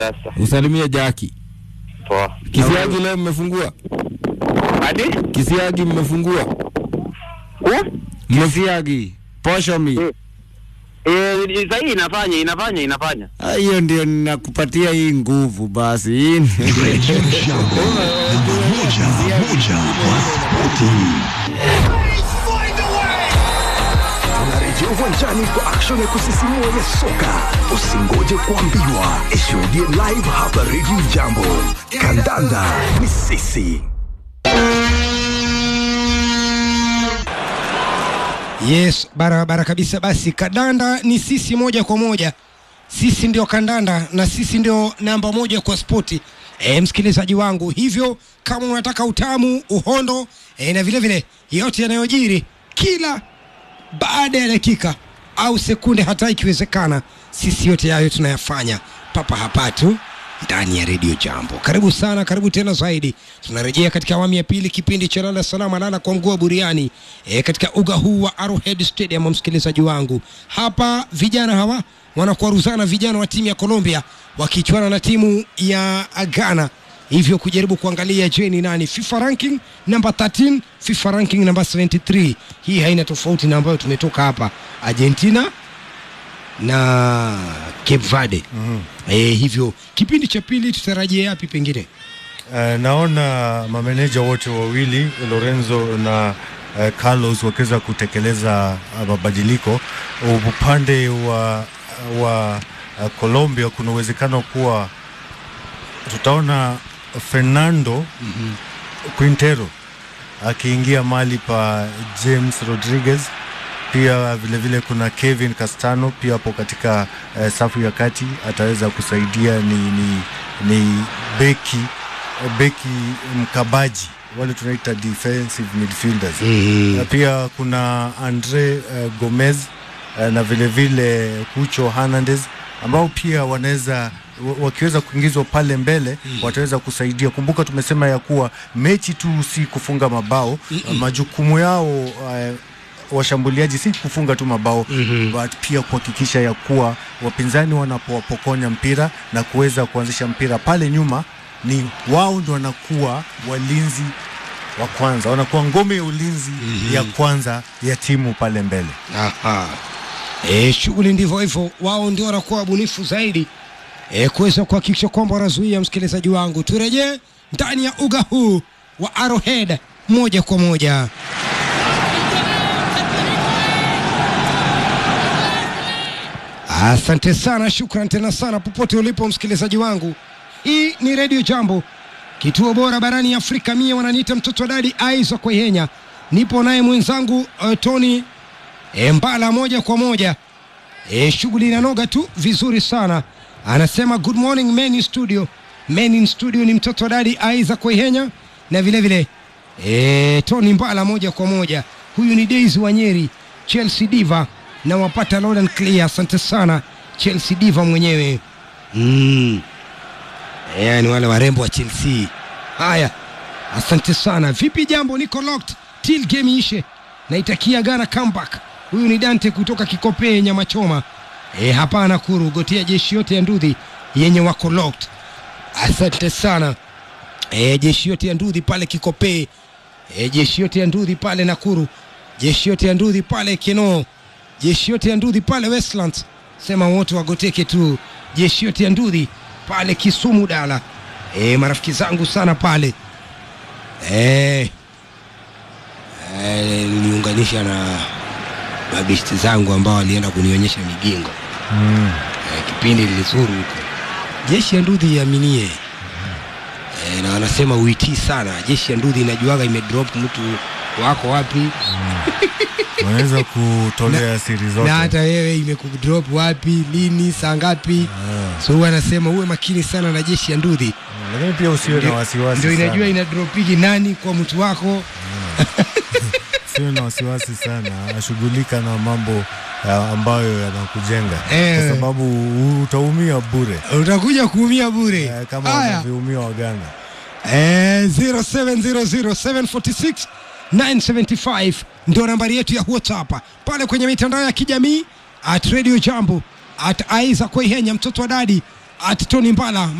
Sasa Usalimie Jaki. poa. Kisiagi leo mmefungua? Hadi Kisiagi mmefungua? Kisiagi, posho mi. eh, sahii inafanya inafanya inafanya. Ah, Hiyo ndio ninakupatia hii nguvu basi. Hii ni- Jambo namba moja moja wa spoti. Tunarejea uwanjani kwa action ya kusisimua ya soka. Usingoje kuambiwa, ishuhudie live hapa Radio Jambo. Kandanda ni sisi. Yes, barabara kabisa. Basi kandanda ni sisi moja kwa moja, sisi ndio kandanda na sisi ndio namba moja kwa spoti. E, msikilizaji wangu, hivyo kama unataka utamu, uhondo e, na vile vile yote yanayojiri kila baada ya dakika au sekunde, hata ikiwezekana, sisi yote hayo tunayafanya papa hapa tu ndani ya redio Jambo. Karibu sana, karibu tena zaidi. Tunarejea katika awamu ya pili, kipindi cha lala salama, lala kwa mguu wa buriani e, katika uga huu wa Arrowhead Stadium. Msikilizaji wangu, hapa vijana hawa wanakwaruzana, vijana wa timu ya Colombia wakichuana na timu ya Ghana hivyo kujaribu kuangalia je ni nani FIFA ranking namba 13 FIFA ranking namba 73 hii haina tofauti na ambayo tumetoka hapa Argentina na Cape Verde mm-hmm. E, hivyo kipindi cha pili tutarajia yapi pengine Uh, naona mameneja wote wawili Lorenzo na uh, Carlos wakiweza kutekeleza uh, mabadiliko upande wa, wa uh, Colombia. Kuna uwezekano kuwa tutaona Fernando mm-hmm. Quintero akiingia mali pa James Rodriguez pia vilevile vile kuna Kevin Castano pia hapo katika uh, safu ya kati ataweza kusaidia ni, ni, ni beki beki mkabaji wale tunaita defensive midfielders Mhm. na pia kuna Andre uh, Gomez uh, na vilevile vile Cucho Hernandez ambao pia wanaweza wa- wakiweza kuingizwa pale mbele wataweza kusaidia. Kumbuka tumesema ya kuwa mechi tu si kufunga mabao, majukumu yao uh, washambuliaji si kufunga tu mabao mm-hmm. but pia kuhakikisha ya kuwa wapinzani wanapowapokonya mpira na kuweza kuanzisha mpira pale nyuma, ni wao ndio wanakuwa walinzi wa kwanza, wanakuwa ngome ya ulinzi mm-hmm. ya kwanza ya timu pale mbele. Aha. E, shughuli ndivyo hivyo, wao ndio wanakuwa wabunifu zaidi e, kuweza kuhakikisha kwamba wanazuia. Msikilizaji wangu, turejee ndani ya uga huu wa Arrowhead moja kwa moja. Asante sana, shukran tena sana popote ulipo msikilizaji wangu. Hii ni Radio Jambo, kituo bora barani Afrika. Mie wananiita mtoto wa dadi Isaac Wehenya, nipo naye mwenzangu uh, Tony e, Mbala moja kwa moja. E, shughuli inanoga tu vizuri sana. Anasema good morning men in studio. Men in studio ni mtoto wa dadi Isaac Wehenya na vile vile e, Tony Mbala moja kwa moja. Huyu ni Daisy Wanyeri, Chelsea Diva na wapata loud and clear. Asante sana Chelsea Diva mwenyewe mm. Yani wale warembo wa Chelsea. Haya, asante sana. Vipi jambo? Niko locked till game ishe. Naitakia Ghana comeback. Huyu ni Dante kutoka Kikopee nyama choma. E, hapana kuru gotia jeshi yote ya ndudhi yenye wako locked. Asante sana e, jeshi yote ya ndudhi pale Kikopee e, jeshi yote ya ndudhi pale Nakuru, jeshi yote ya ndudhi pale Kenoo, jeshi yote ya ndudhi pale Westlands, sema wote wagoteke tu, jeshi yote ya ndudhi pale Kisumu Dala. E, marafiki zangu sana pale e, e, niliunganisha na mabishti zangu ambao walienda kunionyesha migingo Mm. e, kipindi lilizuru huko jeshi ya ndudhi iaminie e, na wanasema uitii sana jeshi ya ndudhi inajuaga imedrop mtu wako wapi Wanaweza kutolea siri zote. na hata wewe imekudrop wapi lini saa ngapi so huwa anasema uwe makini sana na jeshi ya ndudhi Lakini pia usiwe na wasiwasi ndio inajua sana. inadropigi nani kwa mtu wako Usiwe na wasiwasi sana, ashughulika na mambo ya ambayo yanakujenga Eh. kwa sababu u- utaumia bure utakuja kuumia bure eh, kama Haya. wanavyoumia Waganda. Eh, 0700746975 ndio nambari yetu ya WhatsApp pale kwenye mitandao ya kijamii at Radio Jambo at Isaac Waihenya mtoto wa dadi at Tony Mbala